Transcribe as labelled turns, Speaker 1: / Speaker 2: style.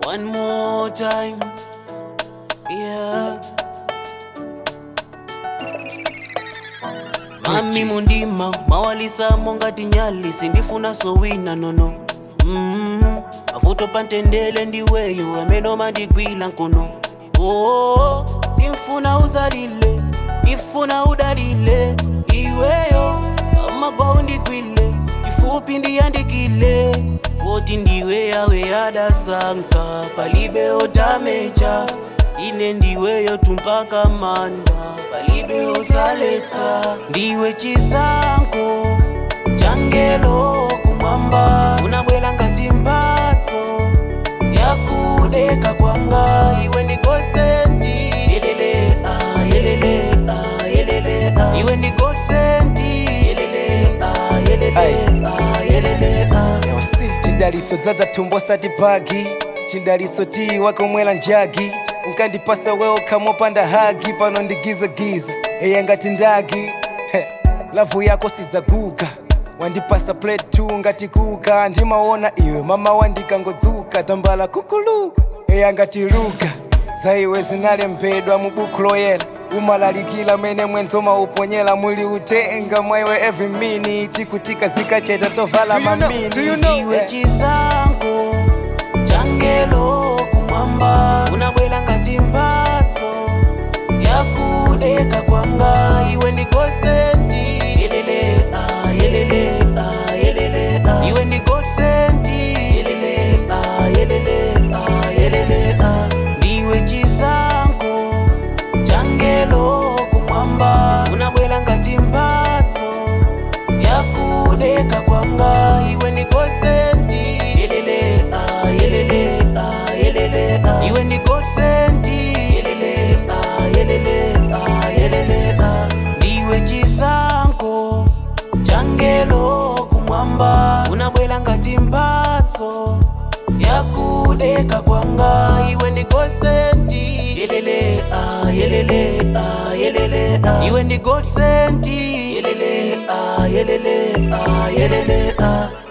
Speaker 1: One more time. Yeah. Mami mundima mawalisamo ngati nyali sindifuna sowina nono mm mavuto pantendele ndiweyo amene mandigwila nkono oh, simfuna uzalile ndifuna udalile iweyo amagwa undigwile chifupi ndiyandikile woti ndiwe yawe yadasanka palibe otamecha ine ndiweyo tumpaka manda palibe osaletsa ndiwe chisanko changelo kumwamba unabwela ngati mphatso yakudeka kwanga iwe ndi golsenti yelele ah, yelele ah, yelele ah. iwe ndi golsenti yelele ah, yelele ah, yelele ah.
Speaker 2: Yosi, chidaliso dzadza thumbo sati bagi chidaliso ti wakomwela njagi unkandipasa wewo kamopanda hagi pano ndigizagiza eya ngati ndagi He, lavu yako sidzaguga wandipasa plate 2 ngati kuka ndimaona iwe mama wandikangodzuka tambala kukuluka eya ngati luga za iwe zinalembedwa mu buku loyera umalalikila mene mwenzo mauponyela muli utenga mwaiwe every minute kutika zikacheta tovala mamini
Speaker 1: iwe chisanko changelo kumwamba unabwela ngati mphatso yakudeka kwanga iwe ndi golsenti yelele ah, yelele ah, yelele ah. iwe ndi golsenti yelele ah, yelele ah, yelele ah. ndiwe chisanko changelo kumwamba unabwela ngati mphatso yakudeka kwanga iwe ndi golsenti yelele ah, yelele ah, yelele ah. iwe ndi golsenti yelele ah, yelele ah, yelele ah. ndiwe chisanko changelo kumwamba unabwela ngati mphatso yakudeka kwanga iwe ndi golsenti yelele ah, yelele ah, yelele ah. iwe ndi golsenti yelele ah, yelele ah, yelele ah.